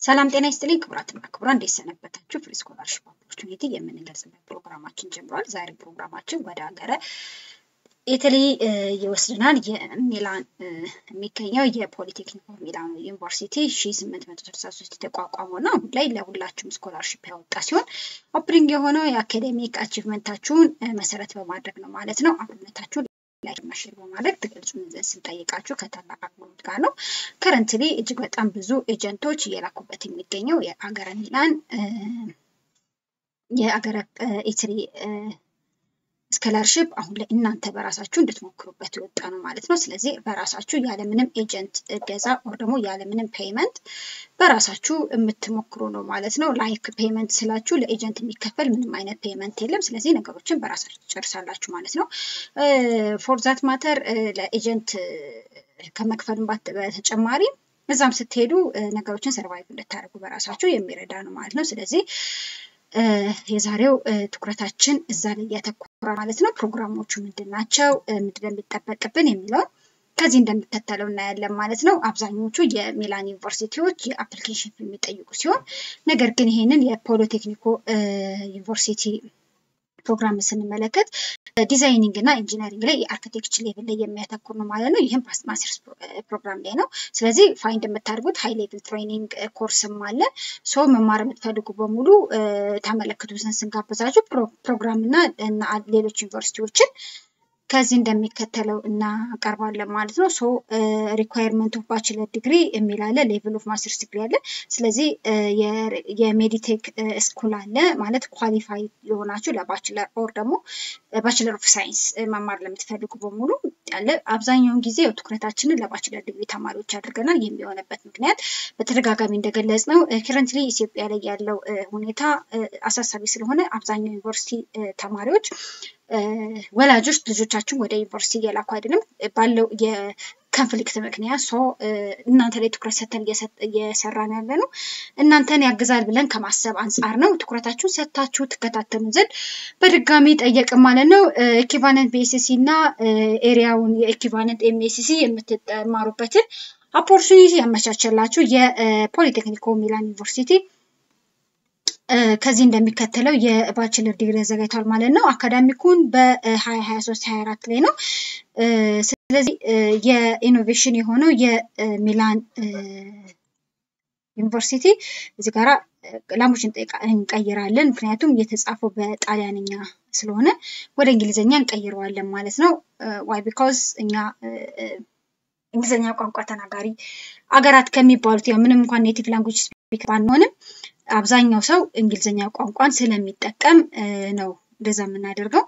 ሰላም ጤና ይስጥልኝ ክቡራትና ክቡራን፣ እንዴት ሰነበታችሁ? ፍሪ ስኮላርሽፕ ኦፖርቹኒቲ የምንገልጽበት ፕሮግራማችን ጀምሯል። ዛሬ ፕሮግራማችን ወደ ሀገረ ኢታሊ ይወስድናል። የሚላን የሚገኘው የፖሊቴክኒክ ኦፍ ሚላኖ ዩኒቨርሲቲ ሺ ስምንት መቶ ስልሳ ሶስት የተቋቋመው እና አሁን ላይ ለሁላችሁም ስኮላርሽፕ ያወጣ ሲሆን ኦፕኒንግ የሆነው የአካዴሚክ አቺቭመንታችሁን መሰረት በማድረግ ነው ማለት ነው። አብነታችሁን ላይ ማሽር በማድረግ ትገልጹን ዘንድ ስንጠይቃችሁ ከታላቅ አክብሮት ጋር ነው። ከረንትሊ እጅግ በጣም ብዙ ኤጀንቶች እየላኩበት የሚገኘው የአገረ ሚላን የአገረ ኢታሊ ስኮላርሽፕ አሁን ላይ እናንተ በራሳችሁ እንድትሞክሩበት የወጣ ነው ማለት ነው። ስለዚህ በራሳችሁ ያለምንም ኤጀንት እገዛ ወር ደግሞ ያለምንም ፔይመንት በራሳችሁ የምትሞክሩ ነው ማለት ነው። ላይክ ፔይመንት ስላችሁ ለኤጀንት የሚከፈል ምንም አይነት ፔይመንት የለም። ስለዚህ ነገሮችን በራሳችሁ ትጨርሳላችሁ ማለት ነው። ፎር ዛት ማተር ለኤጀንት ከመክፈልም በተጨማሪ እዛም ስትሄዱ ነገሮችን ሰርቫይቭ እንድታደርጉ በራሳችሁ የሚረዳ ነው ማለት ነው። ስለዚህ የዛሬው ትኩረታችን እዛ ላይ ያተኮረ ማለት ነው። ፕሮግራሞቹ ምንድን ናቸው፣ ምንድን ነው የሚጠበቅብን የሚለውን ከዚህ እንደሚከተለው እናያለን ማለት ነው። አብዛኞቹ የሚላን ዩኒቨርሲቲዎች የአፕሊኬሽን የሚጠይቁ ሲሆን ነገር ግን ይሄንን የፖሊቴክኒኮ ዩኒቨርሲቲ ፕሮግራም ስንመለከት ዲዛይኒንግ እና ኢንጂነሪንግ ላይ የአርኪቴክቸር ሌቭል ላይ የሚያተኩር ነው ማለት ነው። ይህም ማስተርስ ፕሮግራም ላይ ነው። ስለዚህ ፋይንድ የምታደርጉት ሃይ ሌቭል ትሬኒንግ ኮርስም አለ። ሶ መማር የምትፈልጉ በሙሉ ታመለክቱ ዘንድ ስንጋብዛችሁ ፕሮግራም እና ሌሎች ዩኒቨርሲቲዎችን ከዚህ እንደሚከተለው እናቀርባለን ማለት ነው። ሶ ሪኳየርመንት ኦፍ ባችለር ዲግሪ የሚል አለ፣ ሌቭል ኦፍ ማስተርስ ዲግሪ አለ። ስለዚህ የሜዲቴክ ስኩል አለ ማለት ኳሊፋይ የሆናችሁ ለባችለር ኦር ደግሞ ባችለር ኦፍ ሳይንስ መማር ለምትፈልጉ በሙሉ ያለ። አብዛኛውን ጊዜ ትኩረታችንን ለባችለር ዲግሪ ተማሪዎች አድርገናል። የሚሆነበት ምክንያት በተደጋጋሚ እንደገለጽ ነው ከረንትሊ ኢትዮጵያ ላይ ያለው ሁኔታ አሳሳቢ ስለሆነ አብዛኛው ዩኒቨርሲቲ ተማሪዎች ወላጆች ልጆቻችን ወደ ዩኒቨርሲቲ እየላኩ አይደለም ባለው የኮንፍሊክት ምክንያት ሰው እናንተ ላይ ትኩረት ሰጥተን እየሰራን ያለ ነው። እናንተን ያግዛል ብለን ከማሰብ አንጻር ነው። ትኩረታችሁን ሰጥታችሁ ትከታተሉ ዘንድ በድጋሚ ጠየቅን ማለት ነው። ኤኪቫለንት ቢኤስሲ እና ኤሪያውን የኤኪቫለንት ኤምኤስሲ የምትማሩበትን ኦፖርቹኒቲ ያመቻቸላችሁ የፖሊቴክኒኮ ሚላን ዩኒቨርሲቲ ከዚህ እንደሚከተለው የባችለር ዲግሪ ያዘጋጅቷል ማለት ነው። አካዳሚኩን በ2023 24 ላይ ነው። ስለዚህ የኢኖቬሽን የሆነው የሚላን ዩኒቨርሲቲ እዚህ ጋራ ላሞች እንቀይራለን፣ ምክንያቱም የተጻፈው በጣሊያንኛ ስለሆነ ወደ እንግሊዝኛ እንቀይረዋለን ማለት ነው። ዋይ ቢካዝ እኛ እንግሊዝኛ ቋንቋ ተናጋሪ አገራት ከሚባሉት ያው ምንም እንኳን ኔቲቭ ላንጉጅ ስፒክ ባንሆንም አብዛኛው ሰው እንግሊዝኛ ቋንቋን ስለሚጠቀም ነው እንደዛ የምናደርገው።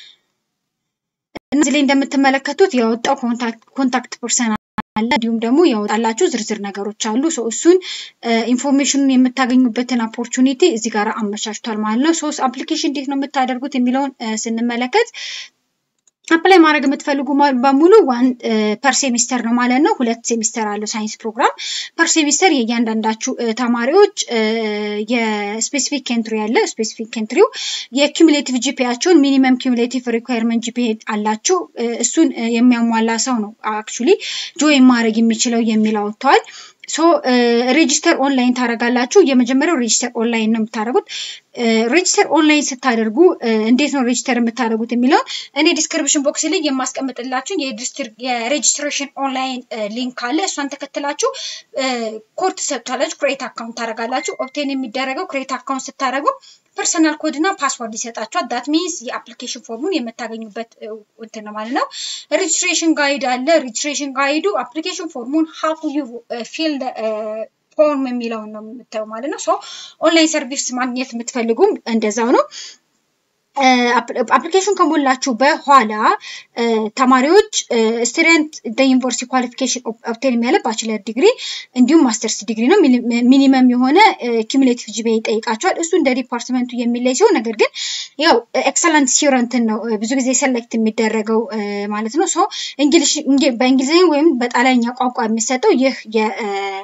እነዚህ ላይ እንደምትመለከቱት ያወጣው ኮንታክት ፐርሰን አለ፣ እንዲሁም ደግሞ ያወጣላችሁ ዝርዝር ነገሮች አሉ። ሰው እሱን ኢንፎርሜሽኑን የምታገኙበትን ኦፖርቹኒቲ እዚህ ጋር አመቻችቷል ማለት ነው። ሶስት አፕሊኬሽን እንዴት ነው የምታደርጉት የሚለውን ስንመለከት አፕላይ ማድረግ የምትፈልጉ በሙሉ ዋን ፐር ሴሚስተር ነው ማለት ነው። ሁለት ሴሚስተር አለው ሳይንስ ፕሮግራም። ፐር ሴሚስተር የእያንዳንዳችሁ ተማሪዎች የስፔሲፊክ ኬንትሪ ያለ ስፔሲፊክ ኬንትሪው የኪሙሌቲቭ ጂፒያቸውን ሚኒመም ኪሙሌቲቭ ሪኳየርመንት ጂፒ አላችሁ እሱን የሚያሟላ ሰው ነው አክቹሊ ጆይን ማድረግ የሚችለው የሚል አውጥተዋል። ሶ ሬጂስተር ኦንላይን ታደርጋላችሁ። የመጀመሪያው ሬጂስተር ኦንላይን ነው የምታደርጉት። ሬጂስተር ኦንላይን ስታደርጉ እንዴት ነው ሬጂስተር የምታደርጉት የሚለውን እኔ ዲስክሪፕሽን ቦክስ ላይ የማስቀምጥላችሁ የሬጂስትሬሽን ኦንላይን ሊንክ አለ። እሷን ተከትላችሁ ኮድ ትሰጡታላችሁ። ክሬት አካውንት ታደርጋላችሁ። ኦብቴን የሚደረገው ክሬት አካውንት ስታደርጉ ፐርሰናል ኮድ እና ፓስወርድ ይሰጣችኋል። ዳት ሚንስ የአፕሊኬሽን ፎርሙን የምታገኙበት እንትን ነው ማለት ነው። ሬጅስትሬሽን ጋይድ አለ። ሬጅስትሬሽን ጋይዱ አፕሊኬሽን ፎርሙን ሀው ዩ ፊል ፎርም የሚለውን ነው የምታየው ማለት ነው። ሶ ኦንላይን ሰርቪስ ማግኘት የምትፈልጉም እንደዛው ነው። አፕሊኬሽን ከሞላችሁ በኋላ ተማሪዎች ስቱደንት ዩኒቨርሲቲ ኳሊፊኬሽን ኦብቴን የሚያለ ባችለር ዲግሪ እንዲሁም ማስተርስ ዲግሪ ነው። ሚኒመም የሆነ ኪሙሌቲቭ ጂፒ ይጠይቃቸዋል። እሱ እንደ ዲፓርትመንቱ የሚለይ ሲሆን ነገር ግን ያው ኤክሰለንት ሲረንትን ነው ብዙ ጊዜ ሰሌክት የሚደረገው ማለት ነው። ሶ በእንግሊዝኛ ወይም በጣሊያኛ ቋንቋ የሚሰጠው ይህ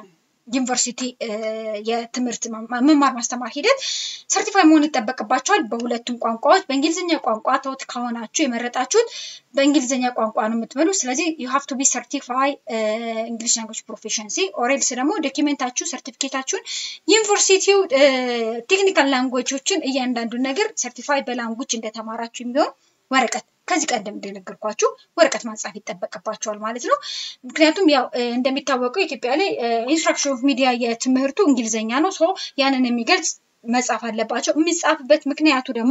ዩኒቨርሲቲ የትምህርት መማር ማስተማር ሂደት ሰርቲፋይ መሆን ይጠበቅባቸዋል በሁለቱም ቋንቋዎች። በእንግሊዝኛ ቋንቋ ተውት ከሆናችሁ የመረጣችሁት በእንግሊዝኛ ቋንቋ ነው የምትበሉ። ስለዚህ ዩ ሃቭ ቱ ቢ ሰርቲፋይ እንግሊሽ ላንጉጅ ፕሮፌሽንሲ ኦሬልስ ደግሞ ዶኪሜንታችሁ ሰርቲፊኬታችሁን ዩኒቨርሲቲው ቴክኒካል ላንጉጆችን እያንዳንዱን ነገር ሰርቲፋይ በላንጉጅ እንደተማራችሁ የሚሆን ወረቀት ከዚህ ቀደም እንደነገርኳችሁ ወረቀት ማጻፍ ይጠበቅባቸዋል ማለት ነው። ምክንያቱም ያው እንደሚታወቀው ኢትዮጵያ ላይ ኢንስትራክሽን ኦፍ ሚዲያ የትምህርቱ እንግሊዝኛ ነው። ሶ ያንን የሚገልጽ መጻፍ አለባቸው። የሚጻፍበት ምክንያቱ ደግሞ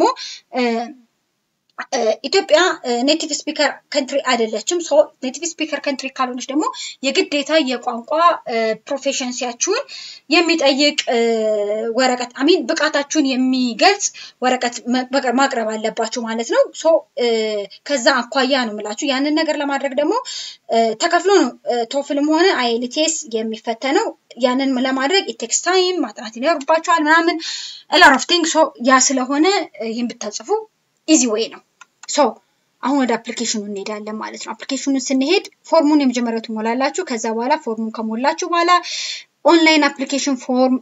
ኢትዮጵያ ኔቲቭ ስፒከር ከንትሪ አይደለችም። ሶ ኔቲቭ ስፒከር ከንትሪ ካልሆነች ደግሞ የግዴታ የቋንቋ ፕሮፌሽንሲያችሁን የሚጠይቅ ወረቀት አሚን ብቃታችሁን የሚገልጽ ወረቀት ማቅረብ አለባችሁ ማለት ነው። ሶ ከዛ አኳያ ነው የምላችሁ። ያንን ነገር ለማድረግ ደግሞ ተከፍሎ ነው ቶፍልም ሆነ አይኤልቲኤስ የሚፈተነው። ያንን ለማድረግ ኢቴክስ ታይም ማጥናት ይኖርባችኋል ምናምን ላር ኦፍ ቲንግ ሶ ያ ስለሆነ ይህን ብታጽፉ ኢዚ ዌይ ነው። ሶ አሁን ወደ አፕሊኬሽኑ እንሄዳለን ማለት ነው። አፕሊኬሽኑን ስንሄድ ፎርሙን የመጀመሪያው ትሞላላችሁ። ከዛ በኋላ ፎርሙን ከሞላችሁ በኋላ ኦንላይን አፕሊኬሽን ፎርም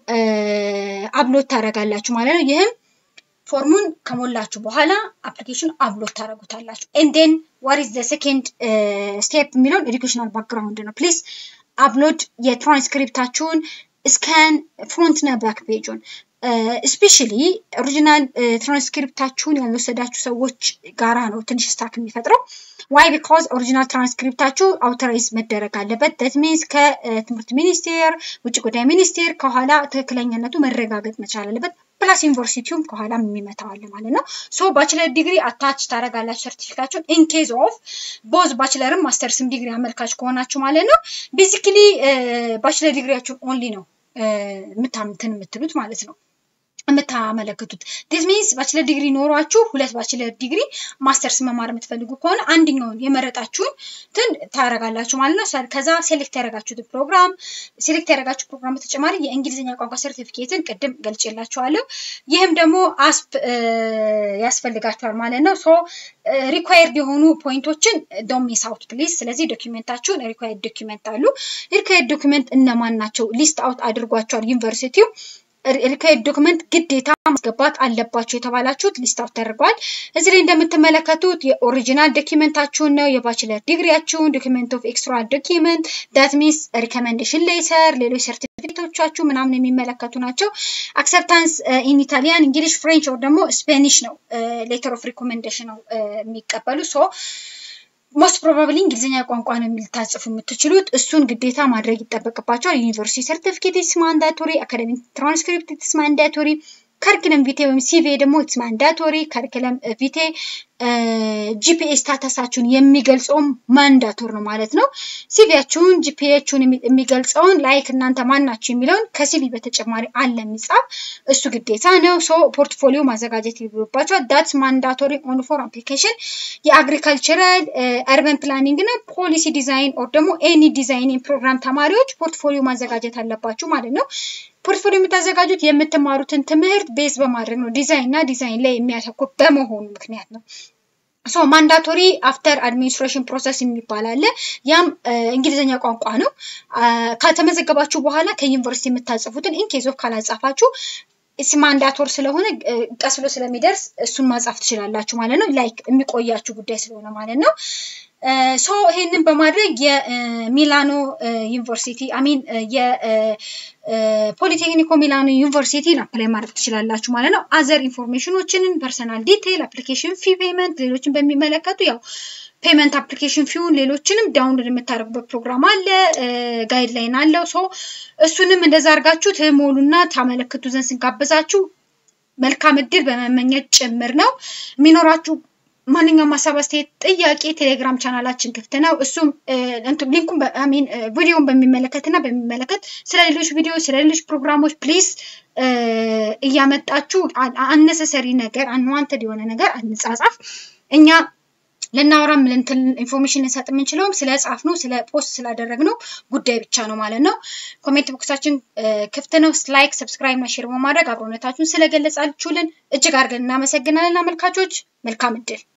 አፕሎድ ታደርጋላችሁ ማለት ነው። ይህም ፎርሙን ከሞላችሁ በኋላ አፕሊኬሽን አፕሎድ ታደርጉታላችሁ። ኤንዴን ዋት ኢዝ ዘ ሴኬንድ ስቴፕ የሚለውን ኤዱኬሽናል ባክግራውንድ ነው። ፕሊዝ አፕሎድ የትራንስክሪፕታችሁን ስካን ፍሮንት እና ባክ ፔጁን ስፔሻሊ ኦሪጂናል ትራንስክሪፕታችሁን ያልወሰዳችሁ ሰዎች ጋራ ነው ትንሽ ስታክ የሚፈጥረው። ዋይ ቢካዝ ኦሪጂናል ትራንስክሪፕታችሁ አውቶራይዝ መደረግ አለበት። በት ሚንስ ከትምህርት ሚኒስቴር፣ ውጭ ጉዳይ ሚኒስቴር ከኋላ ትክክለኛነቱ መረጋገጥ መቻል አለበት። ፕላስ ዩኒቨርሲቲውም ከኋላ የሚመታው አለ ማለት ነው። ሶ ባችለር ዲግሪ አታች ታደርጋላችሁ ሰርቲፊካችሁን ኢን ኬዝ ኦፍ ቦዝ ባችለርም ማስተርስም ዲግሪ አመልካች ከሆናችሁ ማለት ነው። ቤዚክሊ ባችለር ዲግሪያችሁን ኦንሊ ነው የምታምትን የምትሉት ማለት ነው የምታመለክቱት ዲስ ሚንስ ባችለር ዲግሪ ኖሯችሁ ሁለት ባችለር ዲግሪ ማስተርስ መማር የምትፈልጉ ከሆነ አንደኛውን የመረጣችሁን ትን ታደርጋላችሁ ማለት ነው። ከዛ ሴሌክት ያደረጋችሁትን ፕሮግራም ሴሌክት ያደረጋችሁ ፕሮግራም በተጨማሪ የእንግሊዝኛ ቋንቋ ሰርቲፊኬትን ቅድም ገልጬላችኋለሁ። ይህም ደግሞ አስፕ ያስፈልጋችኋል ማለት ነው። ሶ ሪኳየርድ የሆኑ ፖይንቶችን ዶንት ሚስ አውት ፕሊዝ። ስለዚህ ዶኪመንታችሁን ሪኳየርድ ዶኪመንት አሉ። ሪኳየርድ ዶኪመንት እነማን ናቸው? ሊስት አውት አድርጓቸዋል ዩኒቨርሲቲው ሪኳየርድ ዶክመንት ግዴታ ማስገባት አለባቸው የተባላችሁት ሊስት አውት ተደርገዋል። እዚህ ላይ እንደምትመለከቱት የኦሪጂናል ዶኪመንታችሁን ነው፣ የባችለር ዲግሪያችሁን፣ ዶኪመንት ኦፍ ኤክስትራ ዶኪመንት ዳት ሚንስ ሪኮመንዴሽን ሌተር፣ ሌሎች ሰርቲፊኬቶቻችሁ ምናምን የሚመለከቱ ናቸው። አክሰፕታንስ ኢን ኢታሊያን፣ እንግሊሽ፣ ፍሬንች ወር ደግሞ ስፔኒሽ ነው ሌተር ኦፍ ሪኮመንዴሽን ነው የሚቀበሉ ሶ ሞስት ፕሮባብሊ እንግሊዝኛ ቋንቋ ነው ልታጽፉ የምትችሉት። እሱን ግዴታ ማድረግ ይጠበቅባቸዋል። ዩኒቨርሲቲ ሰርቲፊኬት ኢትስ ማንዳቶሪ፣ አካደሚክ ትራንስክሪፕት ኢትስ ማንዳቶሪ፣ ከሪክለም ቪቴ ወይም ሲቪ ደግሞ ኢትስ ማንዳቶሪ፣ ከሪክለም ቪቴ ጂፒኤ ስታተሳችሁን የሚገልጸውም ማንዳቶር ነው ማለት ነው። ሲቪያችሁን ጂፒኤችሁን የሚገልጸውን ላይክ እናንተ ማናችሁ የሚለውን ከሲቪ በተጨማሪ አለ የሚጻፍ እሱ ግዴታ ነው። ሶ ፖርትፎሊዮ ማዘጋጀት ይኖርባቸዋል። ዳትስ ማንዳቶሪ ኦን ፎር አፕሊኬሽን የአግሪካልቸራል አርበን ፕላኒንግ እና ፖሊሲ ዲዛይን ኦር ደግሞ ኤኒ ዲዛይኒንግ ፕሮግራም ተማሪዎች ፖርትፎሊዮ ማዘጋጀት አለባችሁ ማለት ነው። ፖርትፎሊዮ የምታዘጋጁት የምትማሩትን ትምህርት ቤዝ በማድረግ ነው። ዲዛይን እና ዲዛይን ላይ የሚያተኩር በመሆኑ ምክንያት ነው። ሶ ማንዳቶሪ አፍተር አድሚኒስትሬሽን ፕሮሰስ የሚባል አለ። ያም እንግሊዝኛ ቋንቋ ነው። ከተመዘገባችሁ በኋላ ከዩኒቨርሲቲ የምታጽፉትን ኢንኬዝ ኦፍ ካላጻፋችሁ ማንዳቶር ስለሆነ ቀስ ብሎ ስለሚደርስ እሱን ማጻፍ ትችላላችሁ ማለት ነው። ላይክ የሚቆያችሁ ጉዳይ ስለሆነ ማለት ነው። ሶ ይሄንን በማድረግ የሚላኖ ዩኒቨርሲቲ አሚን የፖሊቴክኒኮ ሚላኖ ዩኒቨርሲቲን አፕላይ ማድረግ ትችላላችሁ ማለት ነው። አዘር ኢንፎርሜሽኖችን ፐርሰናል ዲቴይል፣ አፕሊኬሽን ፊ ፔመንት፣ ሌሎችን በሚመለከቱ ያው ፔመንት አፕሊኬሽን ፊውን ሌሎችንም ዳውንሎድ የምታደርጉበት ፕሮግራም አለ፣ ጋይድ ላይን አለው። ሶ እሱንም እንደዛ አድርጋችሁ ትሞሉና ታመለክቱ ዘንድ ስንጋብዛችሁ መልካም እድል በመመኘት ጭምር ነው የሚኖራችሁ። ማንኛውም ሀሳብ፣ አስተያየት፣ ጥያቄ ቴሌግራም ቻናላችን ክፍት ነው። እሱም ሊንኩን ሚን ቪዲዮን በሚመለከት እና በሚመለከት ስለ ሌሎች ቪዲዮ ስለ ሌሎች ፕሮግራሞች ፕሊዝ እያመጣችሁ አነሰሰሪ ነገር አንዋንተድ የሆነ ነገር አንጻጻፍ እኛ ልናወራም ልንትን ኢንፎርሜሽን ልንሰጥ የምንችለውም ስለ ጻፍ ነው ስለ ፖስት ስላደረግነው ጉዳይ ብቻ ነው ማለት ነው። ኮሜንት ቦክሳችን ክፍት ነው። ላይክ፣ ሰብስክራይብ እና ሼር በማድረግ አብሮነታችሁን ስለገለጻችሁልን እጅግ አድርገን እናመሰግናለን። አመልካቾች መልካም እድል